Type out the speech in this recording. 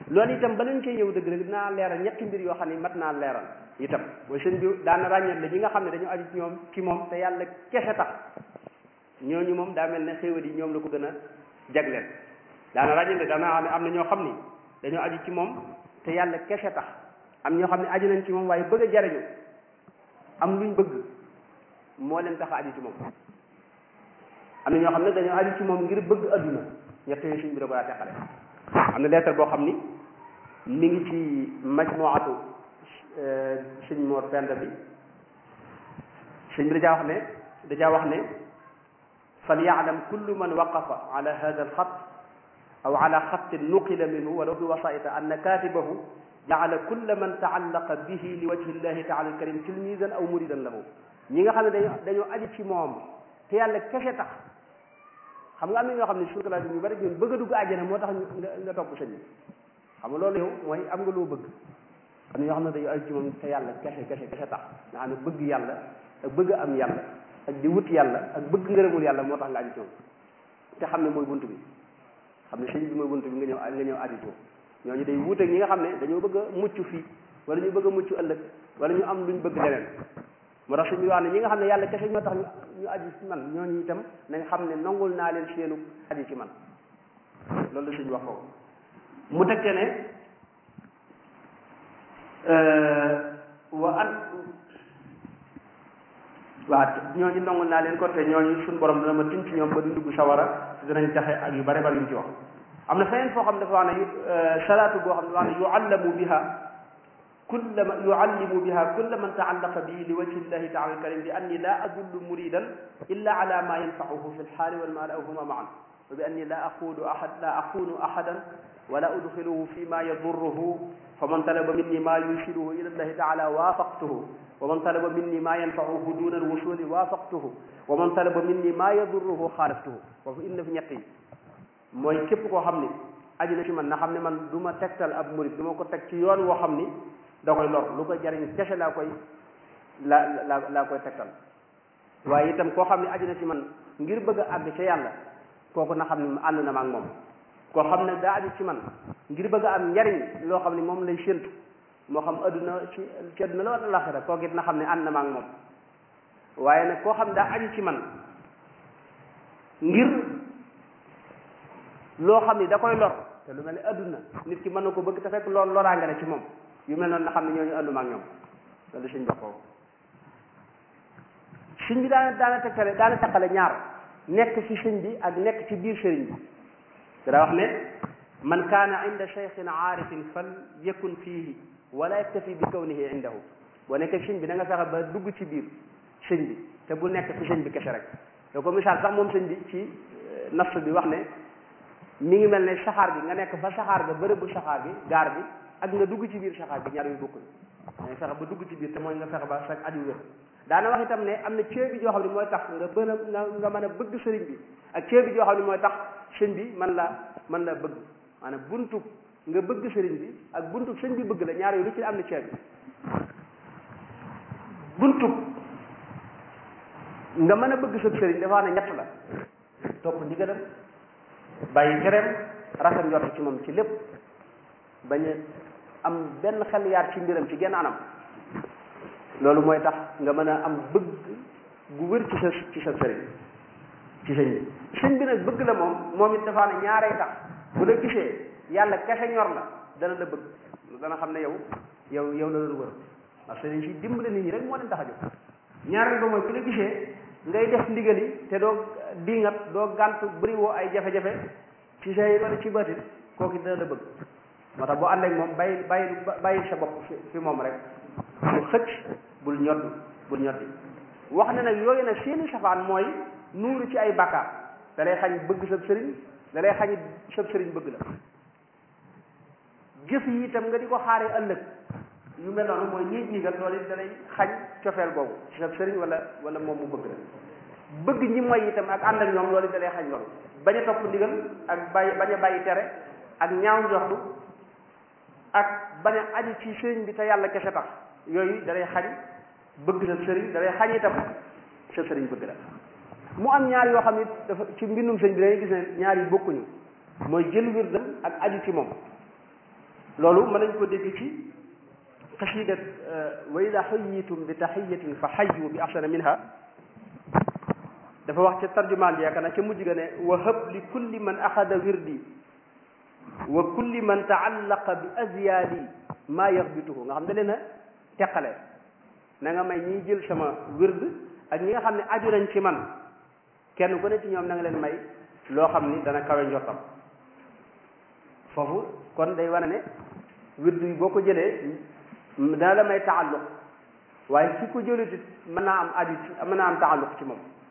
loolu itam ba leen cee ñëw dëgg dëgg dinaa leeral ñetti mbir yoo xam ne mat naa leeral itam mooy sëñ bi daana ràññat la ñi nga xam ne dañu aju ci ñoom ci moom te yàlla kese tax ñooñu moom daa mel ne xéewal yi ñoom la ko gën a jagleel daana ràññat daana xam ne am na ñoo xam ni dañoo aju ci moom te yàlla kese tax am ñoo xam ne aju nañ ci moom waaye bëgg a jariñu am luñ bëgg moo leen tax a aju ci moom am na ñoo xam ne dañoo aju ci moom ngir bëgg adduna ñett yooyu sëñ bi da ko daa teqale am na lettre boo xam ni mi ngi ci majmuatu sëñ Mor Penda bi sëñ bi dajaa wax ne dajaa wax ne fal yaalam kullu man waqafa ala hada alxat aw ala xatin nuqila minhu walaw bi wasaita anna katibahu jaala kulla man taallaqa bihi li wajhi llahi taala alkarim tilmisan aw muridan lahu ñi nga xam ne dañoo dañoo aju ci moom te yàlla kese tax xam nga am na ñoo xam ne sukalaat ñu bari ñun bëgg a dugg àjjana moo tax nga nga topp sëñ bi xam nga loolu yow mooy am nga loo bëgg am na ñoo xam ne dañoo aju ci moom te yàlla kese kese kese tax nga xam ne bëgg yàlla ak bëgg am yàlla ak di wut yàlla ak bëgg ngërëmul yàlla moo tax nga aju ci moom te xam ne mooy bunt bi xam ne sëñ bi mooy bunt bi nga ñëw nga ñëw aju ci ñooñu day wuute ñi nga xam ne dañoo bëgg a mucc fii wala ñu bëgg a mucc ëllëg wala ñu am luñ bëgg leneen moo tax suñu wax ne ñi nga xam ne yàlla kese ñoo tax ñu ñu aju ci man ñooñu itam nañ xam ne nangul naa leen seenu aju ci man loolu la suñu wax foofu mu tekkee ne wa an waa ñooñu nangul naa leen ko te ñooñu suñu borom dana ma tin ci ñoom ba du dugg sawara te danañ taxe ak yu bare bari yu ci wax am na feneen foo xam dafa wax ne salaatu boo xam ne wax ne yuallamu biha kulla ma yuallimu biha kulla man taallaqa bi li wajhi llahi taala alkarim bi anni la adullu muridan illa ala ma yanfauhu fi lxaali walmaali aw huma maan wa bi anni la aqulu ahad la aqunu ahadan wala udxiluhu fi ma yadurruhu fa man talaba minni ma yusiluhu ila llahi taala waafaqtuhu wa man talaba minni ma yanfauhu duna alwusuli waafaqtuhu wa man talaba minni ma yadurruhu xaalaftuhu foofu indi na fi ñett yi mooy képp koo xam ni aju na ci man na xam ne man du ma tegtal ab murid du ma ko teg ci yoon woo xam ni da koy lor lu koy jariñ kese laa koy laa laa laa koy tegtal waaye itam koo xam ne aju na ci man ngir bëgg a àgg ca yàlla kooku na xam ne ànd na ma ak moom koo xam ne daa aju ci man ngir bëgg a am njariñ loo xam ne moom lay séntu moo xam adduna ci ci adduna la wala laxira kooku it na xam ne ànd na ma ak moom waaye nag koo xam ne daa aju ci man ngir loo xam ni da koy lor te lu mel ne adduna nit ki mën na ko bëgg te fekk loolu loraange la ci moom yu mel noonu na xam ne ñooñu ànduma ak ñoom loolu suñ wax foofu sëñ bi daana daana tegtale daana teqale ñaar nekk ci sëñ bi ak nekk ci biir sëriñ bi dara wax ne man kaana inda cheikhin aarifin fal yakun fiihi wala yaktafi bi kawnihi indahu boo nekkee sëñ bi da nga fexe ba dugg ci biir sëñ bi te bu nekk ci sëñ bi kese rek da ko misaal sax moom sëñ bi ci nafs bi wax ne mi ngi mel ne saxaar bi nga nekk fa saxaar ga bërëbu saxaar bi gaar bi ak nga dugg ci biir saxaar bi ñaar yu bokkul nga fexe ba dugg ci biir te mooy nga fexe ba sag aju wér daana wax itam ne am na ceebi joo xam ne mooy tax nga bën a nga nga mën a bëgg sëriñ bi ak ceebi joo xam ne mooy tax sëñ bi man la man la bëgg maanaam buntu nga bëgg sëriñ bi ak buntu sëñ bi bëgg la ñaar yooyu lu ci am na ceebi buntu nga mën a bëgg sa sëriñ dafa ne ñett la topp ndigalam bàyyi tereem rafet njort ci moom ci lépp bañ a am benn xel yaar ci mbiram ci genn anam loolu mooy tax nga mën a am bëgg gu wér ci sa ci sa sëriñ ci sëñ bi sëñ bi nag bëgg la moom moom it dafa ne ñaaree tax bu la gisee yàlla kese ñor la dana la bëgg dana xam ne yow yow yow la doon wër ndax sëriñ si dimbale nit ñi rek moo leen tax a jóg ñaareel ba mooy ku la gisee ngay def ndigal yi te doo diingat doo gàntu bëri woo ay jafe-jafe ci say wala ci batit kooku dana la bëgg moo tax boo ànd ak moom bàyyi bàyyi bàyyi sa bopp fi moom rek bul xëcc bul ñodd bul ñoddi wax ne nag yooyu nag seeni safaan mooy nuuru ci ay bàkkaar da lay xañ bëgg sab sëriñ da lay xañ sab sëriñ bëgg la jëf yi itam nga di ko xaaree ëllëg yu mel noonu mooy ñiig ñigal loolu it da lay xañ cofeel boobu ci sab sëriñ wala wala moom mu bëgg la bëgg ñi mooy itam ak ànd ak ñoom loolu it da lay xañ loolu bañ a topp ndigal ak bàyyi bañ a bàyyi tere ak ñaaw njortu ak bañ a aju ci sëriñ bi te yàlla kese tax yooyu da lay xañ bëgg sa sëriñ da lay xañ itam sa sëriñ bëgg la mu am ñaar yoo xam ne dafa ci mbindum sëñ bi dangay gis ne ñaar yi bokkuñu mooy jël wirdam ak aju ci moom loolu mën nañ ko dégg ci xasidat wa ida xayitum bi taxiyatin fa xayu bi axsana minha dafa wax ca tarjumaan bi yaakaar naa ca mujj ga ne wa hëb li kulli man axada wirdi wa kulli man taallaqa bi azyaali maa yaxbituhu nga xam da leen a teqale na nga may ñiy jël sama wird ak ñi nga xam ne aju nañ ci man kenn ku ne ci ñoom na nga leen may loo xam ni dana kawe njottam foofu kon day wane ne wird yi boo ko jëlee dana la may taalluq waaye ki ko jëlutit mën naa am aju ci mën naa am taalluq ci moom